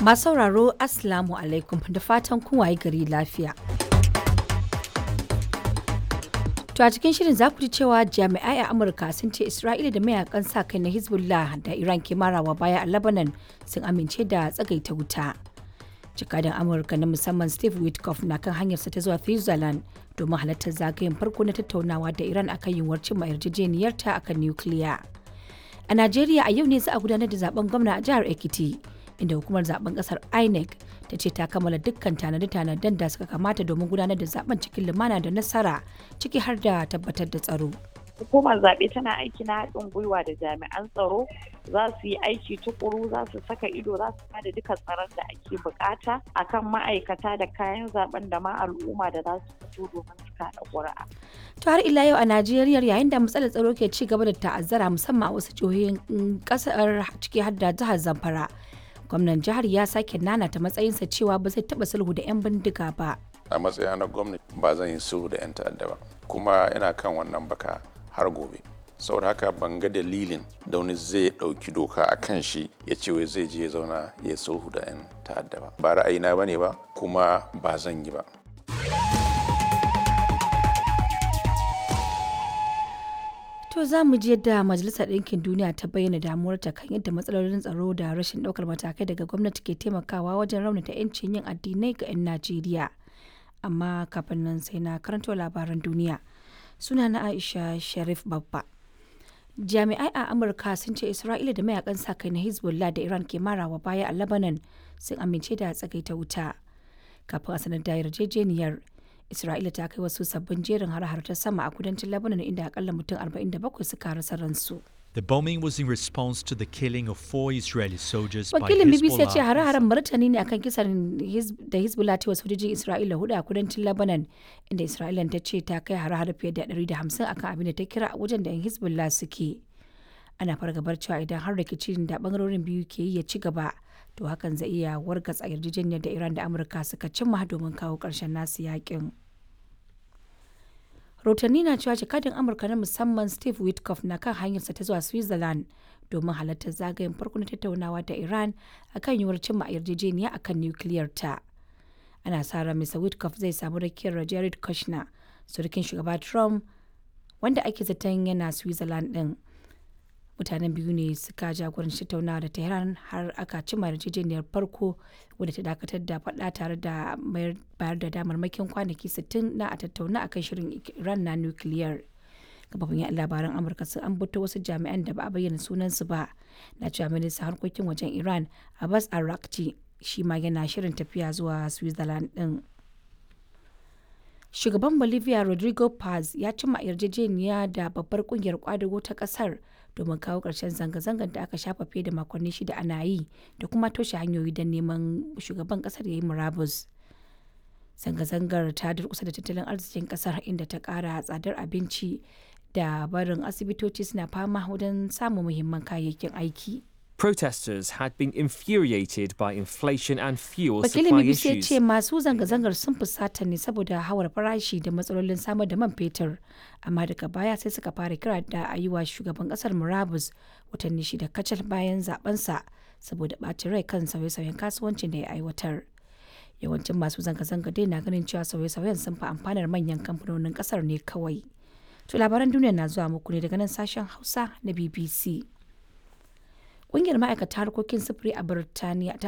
Masu sauraro Assalamu alaikum da fatan kun waye gari lafiya. To a cikin shirin za ku ji cewa jami'ai a Amurka sun ce Isra'ila da mayakan sa kai na Hezbollah da Iran ke marawa baya a Lebanon sun amince da tsagaita wuta. Jikadan Amurka na musamman Steve Witkoff na kan hanyarsa ta zuwa Switzerland domin halartar zagayen farko na tattaunawa da Iran akan yiwuwar cimma yarjejeniyarta akan nukiliya. A Najeriya a yau ne za a gudanar da zaben gwamna a jihar Ekiti. inda hukumar zaben kasar inec ta ce ta kammala dukkan tanade-tanaden da suka kamata domin gudanar da zaben cikin lumana da nasara ciki har da tabbatar da tsaro hukumar zaɓe tana aiki na haɗin gwiwa da jami'an tsaro za su yi aiki tukuru za su saka ido za su bada duka tsaron da ake bukata akan ma'aikata da kayan zaben da ma al'umma da za su fito domin su kaɗa ƙuri'a. to har ila yau a najeriya yayin da matsalar tsaro ke ci gaba da ta'azzara musamman a wasu jihohin ƙasar ciki har da jihar zamfara gwamnan jihar ya sake nanata matsayinsa cewa ba zai taba sulhu da 'yan bindiga ba a matsayina na gwamnati ba zan yi sulhu da 'yan ta'adda ba kuma ina kan wannan baka har gobe saboda haka ban ga dalilin da wani zai ɗauki doka a kan shi ya ce wai zai je ya zauna ya sulhu da 'yan ta'adda ba ba ra'ayina ba ne ba kuma ba zan yi ba To za mu je da Majalisar Ɗinkin Duniya ta bayyana damuwarta kan yadda matsalolin tsaro da rashin ɗaukar matakai daga gwamnati ke taimakawa wajen raunata 'yancin yin addinai ga 'yan Najeriya. Amma kafin nan sai na karanto labaran duniya. Suna na Aisha Sharif Babba. Jami'ai a Amurka sun ce Isra'ila da mayakan sa kai na Hezbollah da Iran ke marawa baya a Lebanon sun amince da tsagaita wuta. Kafin a sanar da yarjejeniyar Isra'ila ta kai wasu sabbin jerin har-har ta sama a kudancin Lebanon inda akalla mutum 47 suka rasa ransu. The bombing was in response to the killing of four Israeli soldiers Wakilin by BBC ya ce Hezbollah. hare-haren martani ne akan kisan Hiz- da Hezbollah ta wasu sojojin Isra'ila hudu a kudancin Lebanon inda Isra'ila ta ce ta kai hare-hare fiye da 150 akan abin da ta kira wajen da 'yan Hezbollah suke. Ana fargabar cewa idan har rikicin da bangarorin biyu ke yi ya ci gaba to hakan zai iya wargatsa yarjejeniyar da Iran da Amurka suka cimma domin kawo ƙarshen nasu yakin. rahotanni na cewa jakadin amurka na musamman steve witkoff na kan hanyarsa ta zuwa switzerland domin halartar zagayen farko na tattaunawa da iran akan yiwuwar cimma yarjejeniya akan nukiliyar ta ana sa ran mr witkoff zai samu rakiyar jared kushner surukin shugaba trump wanda ake zaton yana switzerland din mutanen biyu ne suka jagoranci tattaunawa da tehran har aka cimma yarjejeniyar farko wadda ta dakatar da faɗa tare da bayar da damarmakin kwanaki 60 na a tattauna akan shirin iran na nukiliyar kafafin yan labaran amurka sun ambato wasu jami'an da ba a bayyana sunansu ba na cewa ministan harkokin wajen iran abbas arakci shi ma yana shirin tafiya zuwa switzerland din shugaban bolivia rodrigo paz ya cimma yarjejeniya da babbar kungiyar kwadago ta kasar domin kawo ƙarshen zanga-zangar da aka shafa fiye da makonni shida ana yi da kuma toshe hanyoyi don neman shugaban kasar ya yi murabus zanga-zangar ta durkusa da tattalin arzikin kasar inda ta ƙara tsadar abinci da barin asibitoci suna fama wajen samun muhimman kayayyakin aiki Protesters had been infuriated by inflation and fuel wakilin supply bbc ya issues. ce masu zanga-zangar sun fusata ne saboda hawar farashi da matsalolin samar da man fetur amma daga baya sai suka fara kira da a yi wa shugaban kasar murabus watanni shida kacal bayan zabensa saboda ɓacin rai kan sauye-sauyen kasuwancin da ya aiwatar yawancin masu zanga-zanga dai na ganin cewa sauye-sauyen sun fi amfanar manyan kamfanonin kasar ne kawai to labaran duniya na zuwa muku ne daga nan sashen hausa na bbc Ƙungiyar ma'aikata harkokin sufuri a Birtaniya ta